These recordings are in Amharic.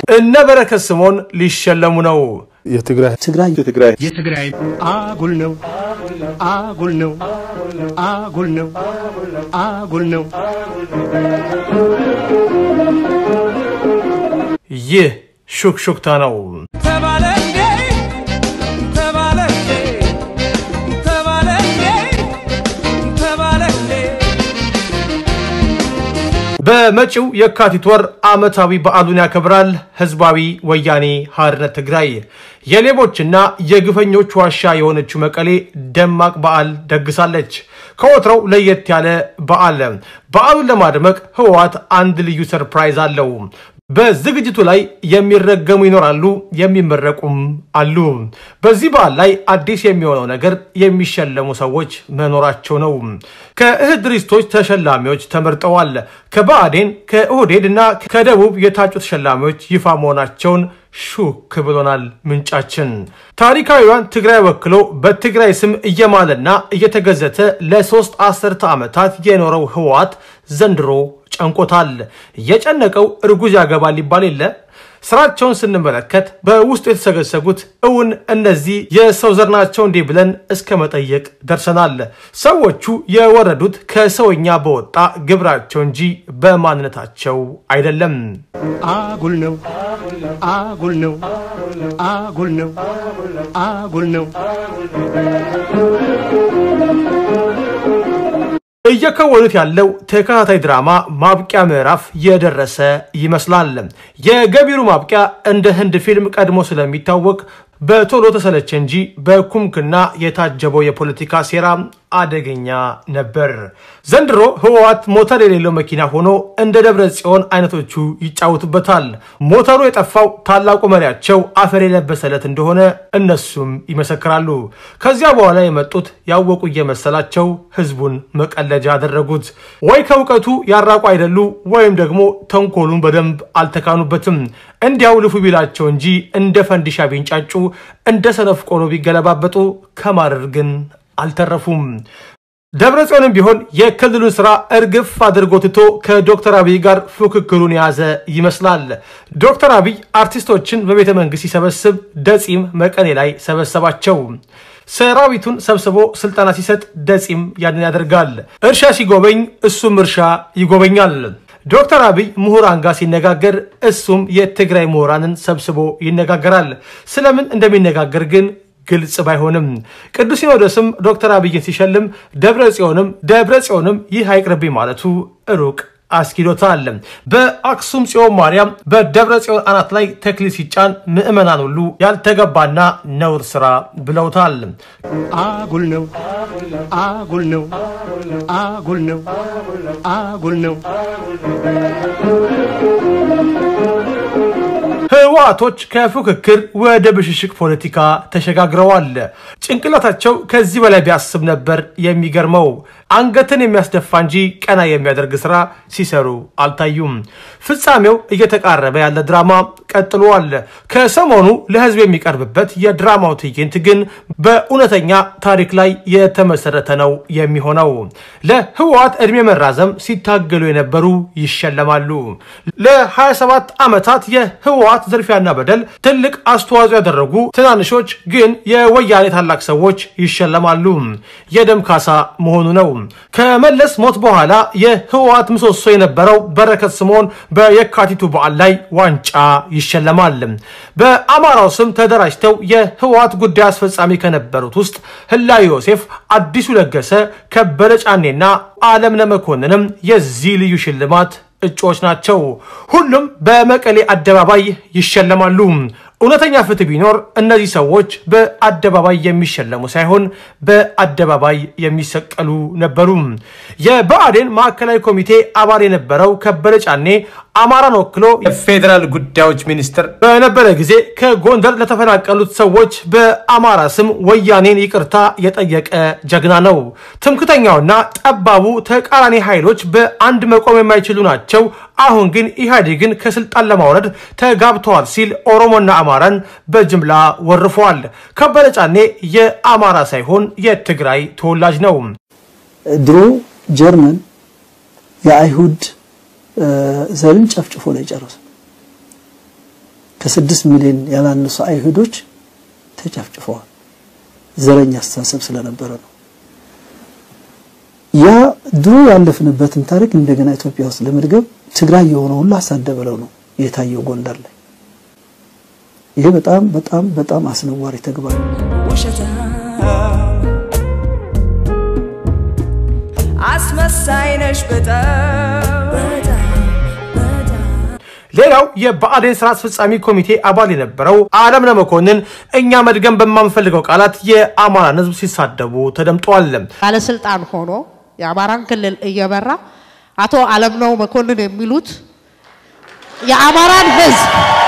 እነ በረከት ስምኦን ሊሸለሙ ነው። የትግራይ ትግራይ የትግራይ የትግራይ አጉል ነው አጉል ነው አጉል ነው አጉል ነው። ይህ ሹክሹክታ ነው። ተባለ እንዴ ተባለ እንዴ ተባለ እንዴ ተባለ እንዴ በመጪው የካቲት ወር ዓመታዊ በዓሉን ያከብራል ህዝባዊ ወያኔ ሓርነት ትግራይ። የሌቦችና የግፈኞች ዋሻ የሆነችው መቀሌ ደማቅ በዓል ደግሳለች። ከወትሮው ለየት ያለ በዓል። በዓሉን ለማድመቅ ህወሓት አንድ ልዩ ሰርፕራይዝ አለው። በዝግጅቱ ላይ የሚረገሙ ይኖራሉ፣ የሚመረቁም አሉ። በዚህ በዓል ላይ አዲስ የሚሆነው ነገር የሚሸለሙ ሰዎች መኖራቸው ነው። ከእህት ድርጅቶች ተሸላሚዎች ተመርጠዋል። ከብአዴን ከኦህዴድ እና ከደቡብ የታጩ ተሸላሚዎች ይፋ መሆናቸውን ሹክ ብሎናል ምንጫችን። ታሪካዊዋን ትግራይ ወክሎ በትግራይ ስም እየማለና እየተገዘተ ለሶስት አስርተ ዓመታት የኖረው ህወሓት ዘንድሮ ጨንቆታል። የጨነቀው እርጉዝ ያገባል ይባል የለ። ስራቸውን ስንመለከት በውስጡ የተሰገሰጉት እውን እነዚህ የሰው ዘር ናቸው እንዲህ ብለን እስከ መጠየቅ ደርሰናል። ሰዎቹ የወረዱት ከሰውኛ በወጣ ግብራቸው እንጂ በማንነታቸው አይደለም። አጉል ነው አጉል ነው አጉል ነው አጉል ነው። እየከወኑት ያለው ተከታታይ ድራማ ማብቂያ ምዕራፍ የደረሰ ይመስላል። የገቢሩ ማብቂያ እንደ ህንድ ፊልም ቀድሞ ስለሚታወቅ በቶሎ ተሰለቸ እንጂ በኩምክና የታጀበው የፖለቲካ ሴራ አደገኛ ነበር። ዘንድሮ ህወሓት ሞተር የሌለው መኪና ሆኖ እንደ ደብረ ጽዮን አይነቶቹ ይጫወቱበታል። ሞተሩ የጠፋው ታላቁ መሪያቸው አፈር የለበሰለት እንደሆነ እነሱም ይመሰክራሉ። ከዚያ በኋላ የመጡት ያወቁ እየመሰላቸው ህዝቡን መቀለጃ አደረጉት። ወይ ከእውቀቱ ያራቁ አይደሉ፣ ወይም ደግሞ ተንኮሉን በደንብ አልተካኑበትም። እንዲያው ልፉ ቢላቸው እንጂ እንደ ፈንዲሻ ቢንጫጩ፣ እንደ ሰነፍ ቆሎ ቢገለባበጡ ከማረር ግን አልተረፉም። ደብረ ጽዮንም ቢሆን የክልሉን ስራ እርግፍ አድርጎ ትቶ ከዶክተር አብይ ጋር ፉክክሩን የያዘ ይመስላል። ዶክተር አብይ አርቲስቶችን በቤተ መንግስት ሲሰበስብ ደጺም መቀሌ ላይ ሰበሰባቸው። ሰራዊቱን ሰብስቦ ስልጠና ሲሰጥ ደጺም ያንን ያደርጋል። እርሻ ሲጎበኝ እሱም እርሻ ይጎበኛል። ዶክተር አብይ ምሁራን ጋር ሲነጋገር እሱም የትግራይ ምሁራንን ሰብስቦ ይነጋገራል። ስለምን እንደሚነጋገር ግን ግልጽ ባይሆንም ቅዱስ ሲኖዶስም ዶክተር አብይን ሲሸልም ደብረ ጽዮንም ደብረ ጽዮንም ይህ አይቅርብኝ ማለቱ ሩቅ አስኪዶታል። በአክሱም ጽዮን ማርያም በደብረ ጽዮን አናት ላይ ተክሊል ሲጫን ምዕመናን ሁሉ ያልተገባና ነውር ስራ ብለውታል። አጉል ነው አጉል ነው አጉል ነው አጉል ነው። ህወሓቶች ከፉክክር ወደ ብሽሽቅ ፖለቲካ ተሸጋግረዋል። ጭንቅላታቸው ከዚህ በላይ ቢያስብ ነበር የሚገርመው። አንገትን የሚያስደፋ እንጂ ቀና የሚያደርግ ስራ ሲሰሩ አልታዩም። ፍጻሜው እየተቃረበ ያለ ድራማ ቀጥሏል። ከሰሞኑ ለህዝብ የሚቀርብበት የድራማው ትዕይንት ግን በእውነተኛ ታሪክ ላይ የተመሰረተ ነው የሚሆነው። ለህወሓት ዕድሜ መራዘም ሲታገሉ የነበሩ ይሸለማሉ። ለ27 ዓመታት የህወሓት ዝርፊያና በደል ትልቅ አስተዋጽኦ ያደረጉ ትናንሾች ግን የወያኔ ታላቅ ሰዎች ይሸለማሉ። የደም ካሳ መሆኑ ነው። ከመለስ ሞት በኋላ የህወሓት ምሰሶ የነበረው በረከት ስምኦን በየካቲቱ በዓል ላይ ዋንጫ ይሸለማል። በአማራው ስም ተደራጅተው የህወሓት ጉዳይ አስፈጻሚ ከነበሩት ውስጥ ህላዊ ዮሴፍ፣ አዲሱ ለገሰ፣ ከበደ ጫኔና አለምነ መኮንንም የዚህ ልዩ ሽልማት እጩዎች ናቸው። ሁሉም በመቀሌ አደባባይ ይሸለማሉ። እውነተኛ ፍትህ ቢኖር እነዚህ ሰዎች በአደባባይ የሚሸለሙ ሳይሆን በአደባባይ የሚሰቀሉ ነበሩ። የብአዴን ማዕከላዊ ኮሚቴ አባል የነበረው ከበደ ጫኔ አማራን ወክሎ የፌዴራል ጉዳዮች ሚኒስትር በነበረ ጊዜ ከጎንደር ለተፈናቀሉት ሰዎች በአማራ ስም ወያኔን ይቅርታ የጠየቀ ጀግና ነው። ትምክተኛውና ጠባቡ ተቃራኒ ኃይሎች በአንድ መቆም የማይችሉ ናቸው። አሁን ግን ኢህአዴግን ከስልጣን ለማውረድ ተጋብተዋል ሲል ኦሮሞና አማራን በጅምላ ወርፈዋል። ከበደ ጫኔ የአማራ ሳይሆን የትግራይ ተወላጅ ነው። ድሮ ጀርመን የአይሁድ ዘርን ጨፍጭፎ ነው የጨረሰው። ከስድስት ሚሊዮን ያላነሱ አይሁዶች ተጨፍጭፈዋል። ዘረኛ አስተሳሰብ ስለነበረ ነው። ያ ድሮ ያለፍንበትን ታሪክ እንደገና ኢትዮጵያ ውስጥ ለመድገም ትግራይ የሆነ ሁሉ አሳደበለው ነው የታየው ጎንደር ላይ። ይሄ በጣም በጣም በጣም አስነዋሪ ተግባር ነው። አስመሳይ ነሽ በጣም ሌላው የብአዴን ስራ አስፈጻሚ ኮሚቴ አባል የነበረው አለምነህ መኮንን እኛ መድገም በማንፈልገው ቃላት የአማራን ሕዝብ ሲሳደቡ ተደምጠዋል። ባለስልጣን ሆኖ የአማራን ክልል እየመራ አቶ አለምነው መኮንን የሚሉት የአማራን ህዝብ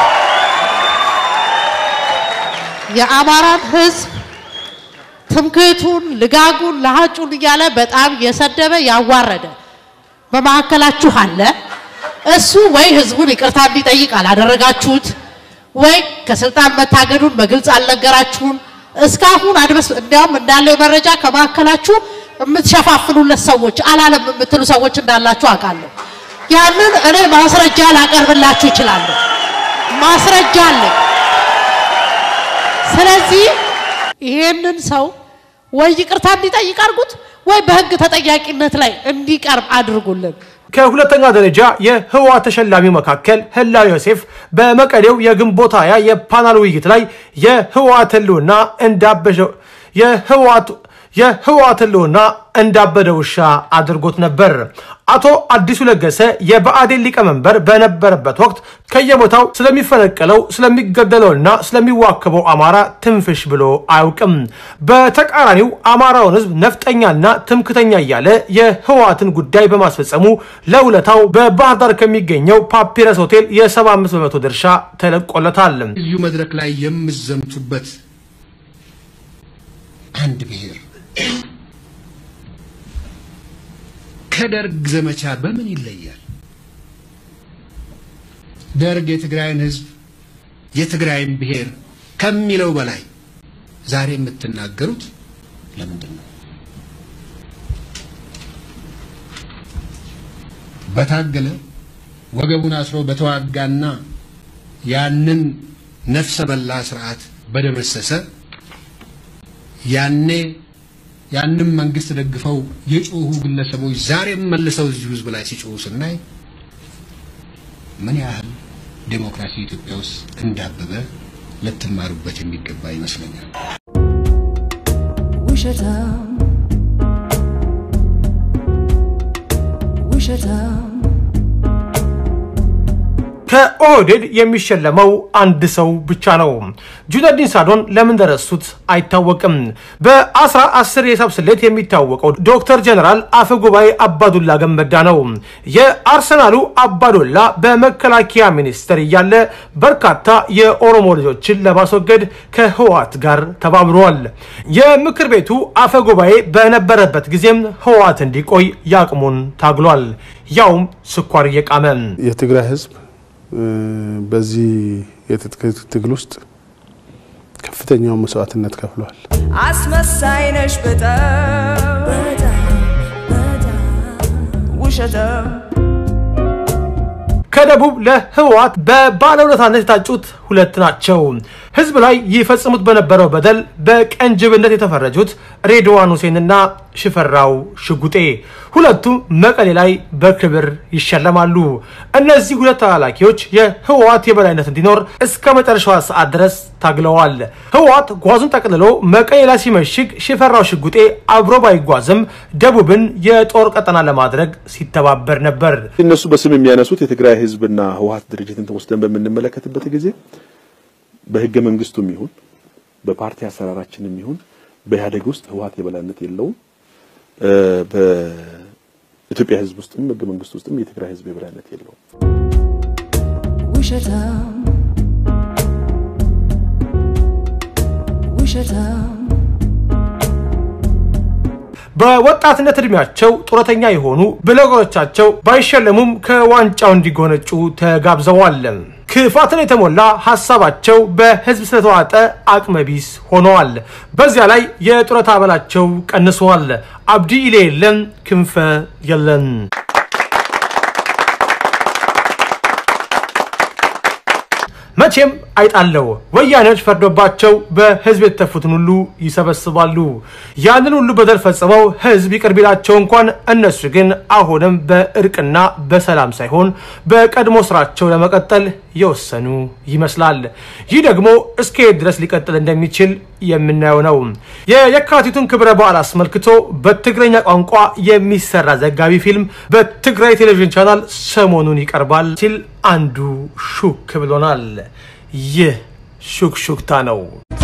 የአማራን ህዝብ ትምክህቱን፣ ልጋጉን፣ ለሀጩን እያለ በጣም የሰደበ ያዋረደ በመካከላችሁ አለ። እሱ ወይ ህዝቡን ይቅርታ እንዲጠይቅ አላደረጋችሁት፣ ወይ ከስልጣን መታገዱን በግልጽ አልነገራችሁም። እስካሁን አድበስ እንዲያውም እንዳለው መረጃ ከመካከላችሁ የምትሸፋፍኑለት ሰዎች አላለም የምትሉ ሰዎች እንዳላችሁ አውቃለሁ። ያንን እኔ ማስረጃ ላቀርብላችሁ እችላለሁ። ማስረጃ አለኝ። ስለዚህ ይሄንን ሰው ወይ ይቅርታ እንዲጠይቅ አድርጉት፣ ወይ በህግ ተጠያቂነት ላይ እንዲቀርብ አድርጉልን። ከሁለተኛ ደረጃ የህወሓት ተሸላሚ መካከል ህላዊ ዮሴፍ በመቀሌው የግንቦት ሃያ የፓናል ውይይት ላይ የህወሓት ህልውና እንዳበሸ የህወሓት የህወሓት ህልውና እንዳበደ ውሻ አድርጎት ነበር። አቶ አዲሱ ለገሰ የብአዴን ሊቀመንበር በነበረበት ወቅት ከየቦታው ስለሚፈነቀለው ስለሚገደለውና ስለሚዋከበው አማራ ትንፍሽ ብሎ አያውቅም። በተቃራኒው አማራውን ህዝብ ነፍጠኛና ትምክተኛ እያለ የህወሓትን ጉዳይ በማስፈጸሙ ለውለታው በባህር ዳር ከሚገኘው ፓፒረስ ሆቴል የ75 በመቶ ድርሻ ተለቆለታል። ልዩ መድረክ ላይ የምዘምቱበት አንድ ብሔር ከደርግ ዘመቻ በምን ይለያል? ደርግ የትግራይን ህዝብ የትግራይን ብሔር ከሚለው በላይ ዛሬ የምትናገሩት ለምንድን ነው? በታገለ ወገቡን አስሮ በተዋጋና ያንን ነፍሰ በላ ስርዓት በደመሰሰ ያኔ ያንም መንግስት ደግፈው የጮሁ ግለሰቦች ዛሬም መልሰው እዚህ ህዝብ ላይ ሲጮሁ ስናይ ምን ያህል ዴሞክራሲ ኢትዮጵያ ውስጥ እንዳበበ ልትማሩበት የሚገባ ይመስለኛል። ውሸታም ውሸታም ከኦህዴድ የሚሸለመው አንድ ሰው ብቻ ነው። ጁነዲን ሳዶን ለምን ደረሱት አይታወቅም። በአስራ አስር የሂሳብ ስሌት የሚታወቀው ዶክተር ጀነራል አፈ ጉባኤ አባዱላ ገመዳ ነው። የአርሰናሉ አባዱላ በመከላከያ ሚኒስቴር እያለ በርካታ የኦሮሞ ልጆችን ለማስወገድ ከህወሓት ጋር ተባብረዋል። የምክር ቤቱ አፈ ጉባኤ በነበረበት ጊዜም ህወሓት እንዲቆይ ያቅሙን ታግሏል። ያውም ስኳር እየቃመ የትግራይ ህዝብ በዚህ የትጥቅ ትግል ውስጥ ከፍተኛውን መስዋዕትነት ከፍሏል። አስመሳይ ነሽ በጣም ውሸታም ከደቡብ ለህወሓት በባለውለታነት የታጩት ሁለት ናቸው። ህዝብ ላይ ይፈጽሙት በነበረው በደል በቀንጅብነት የተፈረጁት ሬድዋን ሁሴንና ሽፈራው ሽጉጤ ሁለቱም መቀሌ ላይ በክብር ይሸለማሉ። እነዚህ ሁለት ተላላኪዎች የህወሓት የበላይነት እንዲኖር እስከ መጨረሻዋ ሰዓት ድረስ ታግለዋል። ህወሓት ጓዙን ጠቅልሎ መቀሌ ላይ ሲመሽግ ሽፈራው ሽጉጤ አብሮ ባይጓዝም ደቡብን የጦር ቀጠና ለማድረግ ሲተባበር ነበር። እነሱ በስም የሚያነሱት የትግራይ ህዝብና ህወሓት ድርጅትን ወስደን በምንመለከትበት ጊዜ በህገ መንግስቱም ይሁን በፓርቲ አሰራራችንም ይሁን በኢህአዴግ ውስጥ ህወሓት የበላይነት የለውም። በኢትዮጵያ ህዝብ ውስጥም ህገ መንግስት ውስጥም የትግራይ ህዝብ የበላይነት የለውም። ውሸታም ውሸታም በወጣትነት እድሜያቸው ጡረተኛ የሆኑ ብለጎቻቸው ባይሸለሙም ከዋንጫው እንዲጎነጩ ተጋብዘዋል። ክፋትን የተሞላ ሀሳባቸው በህዝብ ስለተዋጠ አቅመቢስ ሆነዋል። በዚያ ላይ የጡረታ አበላቸው ቀንሰዋል። አብዲ ኢሌ የለን፣ ክንፈ የለን። መቼም አይጣለው ወያኔዎች ፈርዶባቸው በህዝብ የተፉትን ሁሉ ይሰበስባሉ። ያንን ሁሉ በደል ፈጽመው ህዝብ ይቅር ቢላቸው እንኳን እነሱ ግን አሁንም በእርቅና በሰላም ሳይሆን በቀድሞ ስራቸው ለመቀጠል የወሰኑ ይመስላል። ይህ ደግሞ እስከ የት ድረስ ሊቀጥል እንደሚችል የምናየው ነው። የየካቲቱን ክብረ በዓል አስመልክቶ በትግረኛ ቋንቋ የሚሰራ ዘጋቢ ፊልም በትግራይ ቴሌቪዥን ቻናል ሰሞኑን ይቀርባል ሲል አንዱ ሹክ ብሎናል። ይህ ሹክሹክታ ነው።